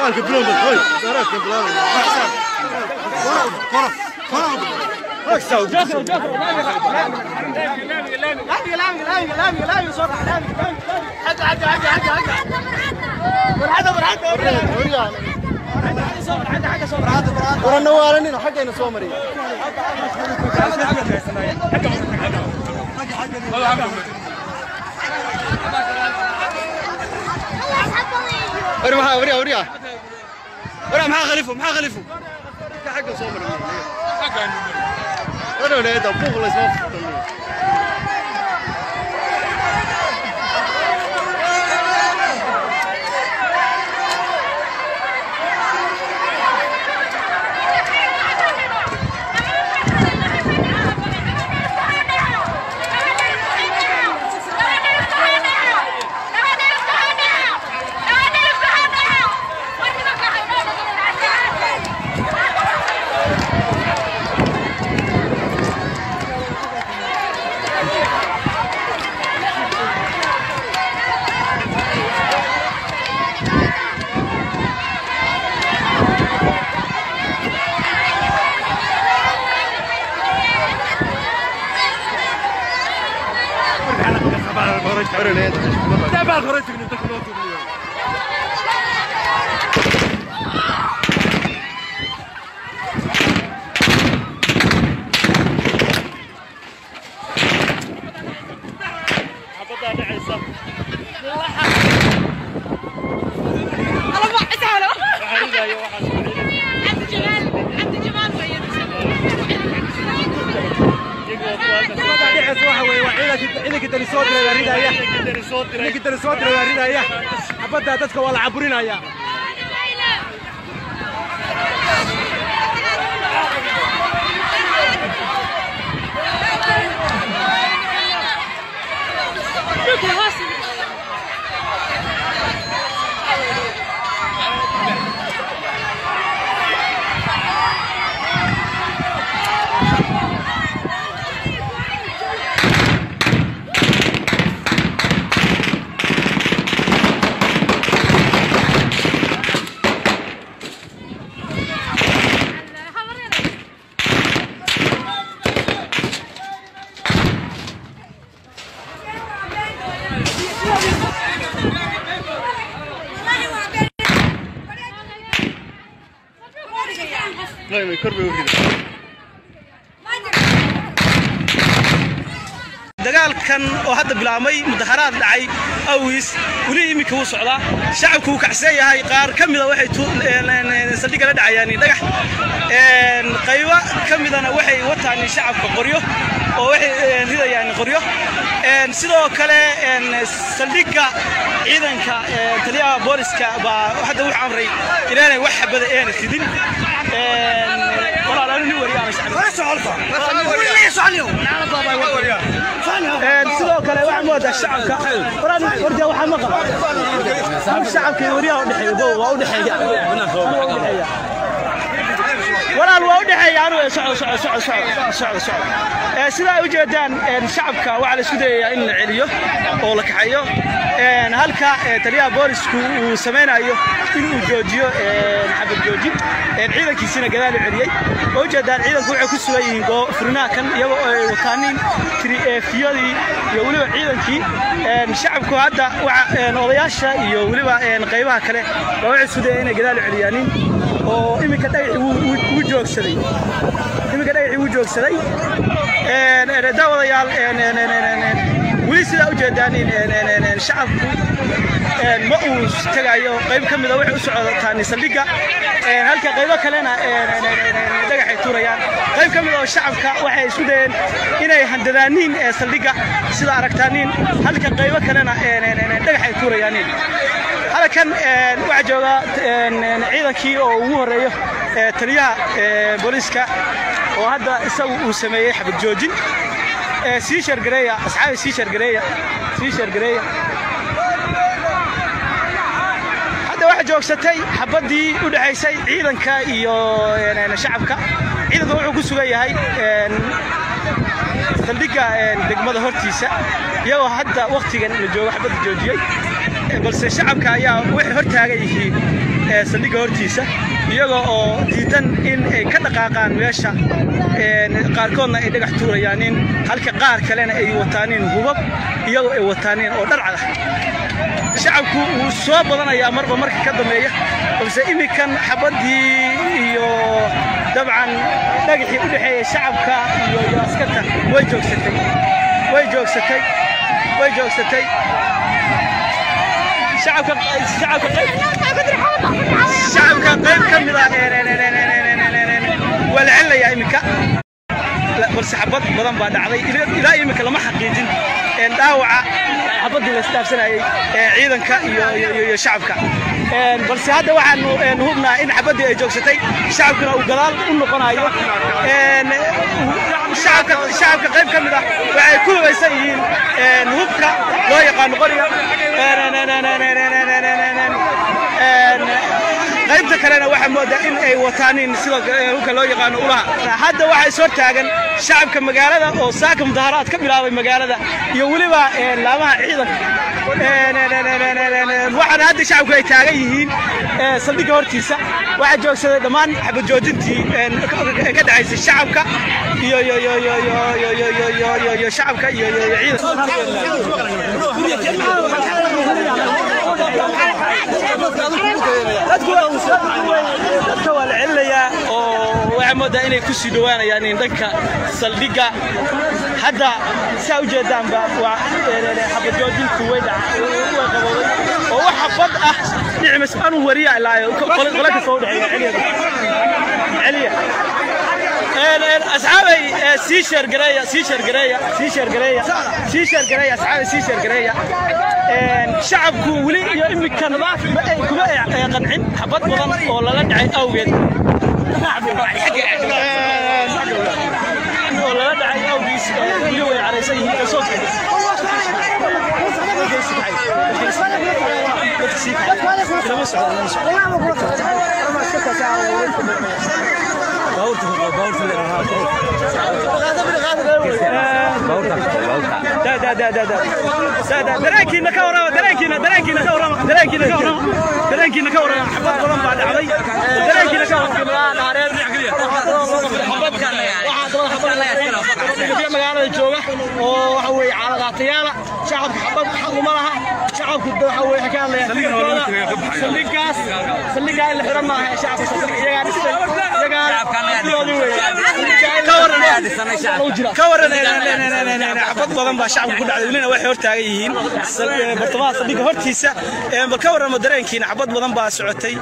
dagaalka bilowda hoy dagaalka bilowda kora kora kora warana waalanina xaggayna soo mariya وري معاه وري وري وري معاه خليفه معاه خليفه حقه صوب انا ولا هذا بوغ الله يسوق وري هذا xabadda dadka waa la caburinaya لا ما يكربي وري dagaalkan oo hadda bilaabmay mudaharaad dhacay awis weli iminka wuu socdaa shacabku wuu kacsan yahay qaar ka mida waxay saldhigga la dhacayaan dhagax qaybo ka midana waxay wataan shacabka qoryo oo waxay ridayaan qoryo sidoo kale saldhigga ciidanka taliyaha booliska baa hadda wuxuu amray inaanay wax xabada eena ridin walaal anu nin wariyaana sidoo kale waxaa moodaa shacabka waraan warja waxaa ma qaba shacabka iyo wariyaha udhexeeya waa udhexeeya walaal waa udhexeeya anu soco soco soco soco soco soco sidaa ay ujeedaan shacabka waxaa la isku dayayaa in la celiyo oo la kaxeeyo halka taliyaha boolisku uu samaynayo in uu joojiyo xabad joojin ciidankiisina gadaal u celiyey oo ujeedaan ciidanku waxay ku sugan yihiin furinaha kan iyagoo ay wataanin fiyadii iyo weliba ciidankii shacabku hadda odayaasha iyo weliba qaybaha kale baa waxay isku dayeen inay gadaal u celiyaanin oo iminka dhagaxii wuu joogsaday iminka dhagaxii wuu joogsaday daawadayaal weli sidaa u jeedaan shacabku ma uu tagayo qayb ka mida waxay u socotaan saldhigga halka qaybo kalena dhagaxay tuurayaan qayb ka mid oo shacabka waxay isku dayeen inay handadaaniin saldhigga sida aragtaaniin halka qaybo kalena dhagaxay tuurayaaniin halkan waxaa jooga ciidankii oo ugu horeeyo taliyaha booliiska oo hadda isagu uu sameeyey xabad joojin sii shargareeya asxaabi sii shargareeya sii shargareeya hadda waxaa joogsatay xabaddii u dhexaysay ciidanka iyo shacabka ciidanka wuxuu ku sugan yahay saldhigga degmada hortiisa iyagoo hadda wakhtigan la joogo xabadda joojiyey balse shacabka ayaa waxay hor taagan yihiin saldhigga hortiisa iyagoo oo diidan in ay ka dhaqaaqaan meesha qaarkoodna ay dhagax tuurayaanin halka qaar kalena ay wataanin hubab iyagoo ay wataanin oo dharcad ah shacabku wuu soo badanayaa marba marka ka dambeeya balse iminkan xabaddii iyo dabcan dhagaxii u dhexeeya shacabka iyo askarta way joogsatay way joogsatay way joogsatay shacabka shacabka shacabka qayb ka mid ah waa la celinayaa iminka balse xabad badan baa dhacday ilaa iminka lama xaqiijin dhaawaca xabaddii la isdhaafsanayay ciidanka iyo shacabka balse hadda waxaanu hubnaa in xabaddii ay joogsatay shacabkuna uu gadaal u noqonayo shacabka qayb ka mid ah waxay ku hubaysan yihiin hubka loo yaqaano qoriga qaybta kalena waxaa moodaa in ay wataanin sida hubka loo yaqaano ulaha hadda waxaa is hor taagan shacabka magaalada oo saaka mudaharaad ka bilaabay magaalada iyo weliba laamaha ciidanka waxaana hadda shacabku ay taagan yihiin saldhigga hortiisa waxaa joogsaday dhammaan xabad joojintii ka dhacaysay shacabka iyo iyo shacabka iyo dadka waa la celinayaa oo waxaa moodaa inay ku sii dhowaanayaan in dhanka saldhigga hadda saa u jeedaanba waa xabad joojinku way qabowday oo wax xabad ah dhicimas anuu wariya ilaayo qole kasta u dhexeeya celiya asxaabay sii sheergareeya sii sheergareeya sii sheergareeya sii sheergareeya asxaabay sii sheergareeya shacabku weli iyo imikan kuma qancin xabad badan oo lala dhacay awgeed oo lala dhacay awgiis weli way caraysan yihiin kasoo dareenkiina ka warrama dareenkiina dareenkiina ka warrama dareenkiina ka warrama dareenkiina ka warrama xabad badan baa dhacday dareenkiina ka warrama magaalada jooga oo waxa weeye caaladaatayaala shacabka xabad xaq uma laha shacabku waxa weeye ka hadlaya saldhigaas saldhigaa in la xiran maaha shacabka iyagaa dhistay iyagaa ka waran xabad badan baa shacabka ku dhacday welina waxay hortaagan yihiin bartamaha saldhigga hortiisa bal ka warramo dareenkiina xabad badan baa socotay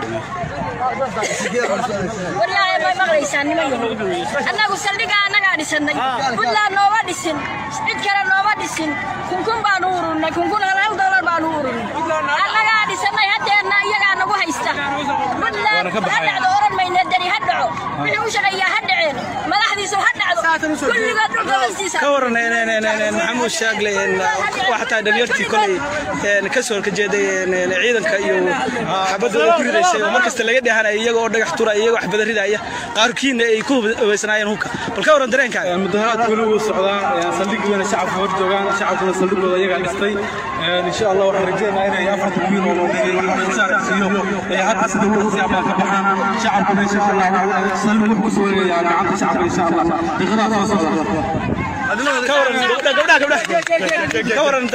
wallaahi may maqlaysaa niman annagu saldhigaa annagaa dhisannay buntland nooma dhisin cid kale nooma dhisin kunkun baanu urunnay kunkun hal hal doolar baanu urunnay annagaa dhisannay haddeenna iyagaa nagu haysta buntland ha dhacdo oran mayne dari ha dhaco wixii u shaqeeyaa ha dhaceen madaxdiisu ha dhacdo kulligood dhulka hoostiisa ka waran maxamuud shaagle waxataa dhalinyartii kolay ka soo horjeeday ciidanka iyo xabadooda ku ridaysay oo markasta laga dhehanaya iyaga oo dhagax turaya iyagoo wax badarridaya qaarkiina ay ku hubaysanaayeen hubka bal ka waran dareenkaaga mudaharaadku weli wuu socdaa saldhigana shacabka hor joogaan shacabkuna saldhigooda iyagaa dhistay insha allah waxaan rajeynayaa inay afarta wiil oo iyo ay hadda sida ugu fiican ka baxaan shacabkuna insha allah saldhig wuxuu kusoo wareegayaa gacanta shacabka insha allah daqiiqadaha soo socda ka waran gabdhaha gabdhaha ka waran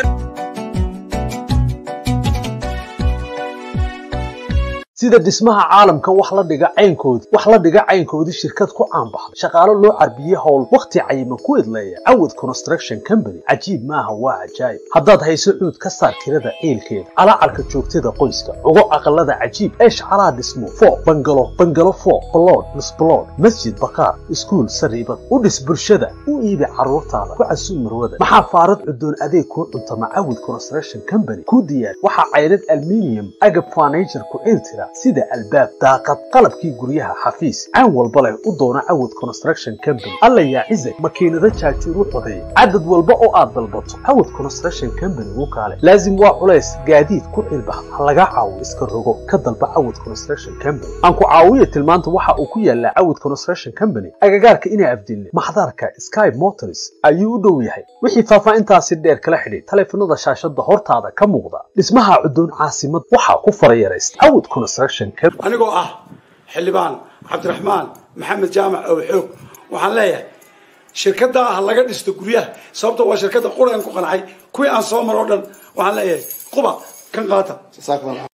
sida dhismaha caalamka wax la dhiga caynkoodii wax la dhiga caynkoodii shirkad ku caanbaxday shaqaalo loo carbiyey howl wakhti cayiman ku idleeya cawad construction company cajiib maaha waa cajaayib haddaad hayso cuud ka saar tirada ciilkeeda calaacarka joogtada qoyska ugo aqalada cajiib ee shacalaha dhismo foo bangalo bangalo foo balood misbalood masjid bakaar iskuul sariibad u dhis bulshada u iibi carruurtaada ku casuu marwada maxaa faarad cudoon adeeg kuu cuntama cawad construction company ku diyaar waxaa caydhad alminium agab furniture ku ciiltira sida albaab daaqad qalabkii guryaha xafiis caan walba leh u doona cawad construction company alla yaa cizag makiinado jaajuur u codeeya cadad walba oo aad dalbato cawad construction company u kaale laazim waa culays gaadiid ku cilbax ha laga caawo iska rogo ka dalba cawad construction company aan ku caawiya tilmaanta waxa uu ku yaalaa cawad construction company agagaarka inaa afdilne maxdaarka sky motors ayuu u dhow yahay wixii faahfaahintaasi dheer kala xidhiid taleefanada shaashada hortaada ka muuqda dhismaha cudoon caasimad waxaa ku farayaraysta cawad construction construction company anigoo ah xildhibaan cabdiraxmaan maxamed jaamac oo xoog waxaan leeyahay shirkadda ah laga dhisto guryaha sababta waa shirkadda quraan ku qancay kuwii aan soo maro o dhan waxaan leeyahay quba kan qaata